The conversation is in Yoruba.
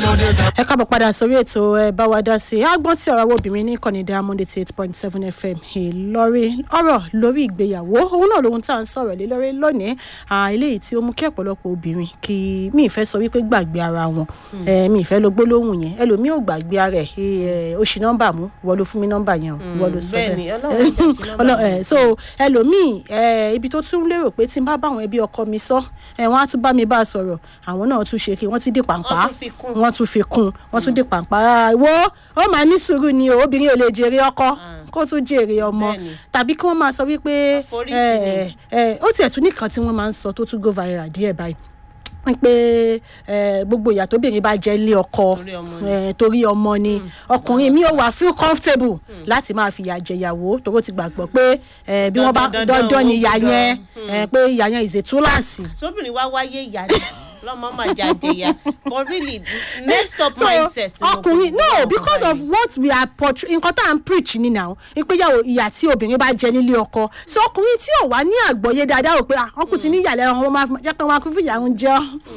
ẹ káàbọ̀ padà sórí ètò ẹ bá wa dá sí i agbọ́n tí ọ̀rọ̀ àwọn obìnrin ní kọ́ni diamond eighty eight point seven fm ìlọrin ọ̀rọ̀ lórí ìgbéyàwó òun náà lóhun tá à ń sọ̀rọ̀ lé lórí lónìí eléyìí tí ó mú kí ọ̀pọ̀lọpọ̀ obìnrin kí mi ìfẹ́ sọ wípé gbàgbé ara wọn mi ìfẹ́ lo gbólóhùn yẹn ẹlòmíì ò gbàgbé ara ẹ̀ ó ṣì nọ́mbà mú wọ́n ló fún mi nọ́mbà yẹn wọ́n ló sọ bẹ́ẹ̀ni, bẹ́ẹ̀ Ọlọ́run jẹ́ sí nọ́mbà so ẹlòmíì ibi tó tún lérò pé tí n bá bá àwọn ẹbí ọkọ mi sọ wọ́n á tún bá mi bá a sọ̀rọ̀ àwọn náà tún ṣe kí wọ́n ti dé pàǹpá Wọ́n tún fi kún. wọ́n tún fi kún wọ́n tún dé pàǹpá wo ó máa ní sùúrù ni o obìnrin ò lè jèrè ọkọ kó tún jèrè ọmọ Bẹ́ẹ̀ni. tàbí kí wọ́n máa sọ wípé Àforíjì ẹ, ẹ, ó tiẹ̀ tún nìkan tí wọ́n máa ń sọ tó tún go viral díẹ̀ báyìí pé ẹ, gbogbo ìyà tóbìnrin bá jẹ́ ilé ọkọ Torí ọmọ ni. ẹ, torí ọmọ ni ọkùnrin mi ò wá feel comfortable láti máa fìyà jẹyàwó tóró ti gbàgbọ́ pé ẹ, bí wọ́n bá Dandan, dandan, dandan ni ó ìyà gbọ́dọ̀. yẹn ẹ, pé ìyà yẹn is a túláàsì sóbìnrin wá wáyé ìyá ni lọmọ máa jáde ya but really messed up so mindset. ni mo ọkùnrin kò no gbọ́ because of báyìí. what we are portray nǹkan tá à ń preach ni now ìpéyàwó ìyà tí obìnrin bá jẹ nílé ọkọ so ọkùnrin tí ò wá ní àgbọ́yé dáadáa ò pé ah ọkùnrin ti ní ìyàlẹ́ ọmọ máa jẹ́ pé wọn á kú fìyà ń jẹ́ ọ́